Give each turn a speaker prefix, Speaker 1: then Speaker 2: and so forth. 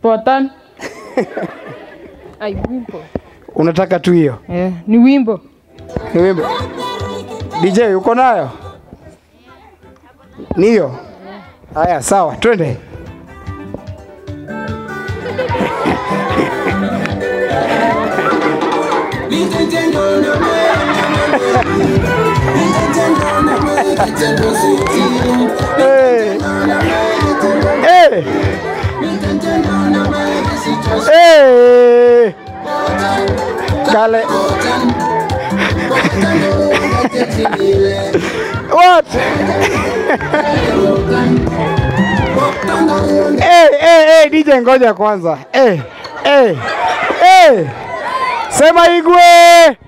Speaker 1: Potan. Ai, wimbo.
Speaker 2: Unataka tu hiyo
Speaker 1: Eh, ni wimbo.
Speaker 2: ni wimbo. DJ uko nayo? Ni hiyo? Haya, sawa, twende. Hey. Hey. Hey. Kale. What? hey, hey, hey, DJ ngoja kwanza. Hey, hey, hey. Sema Igwe.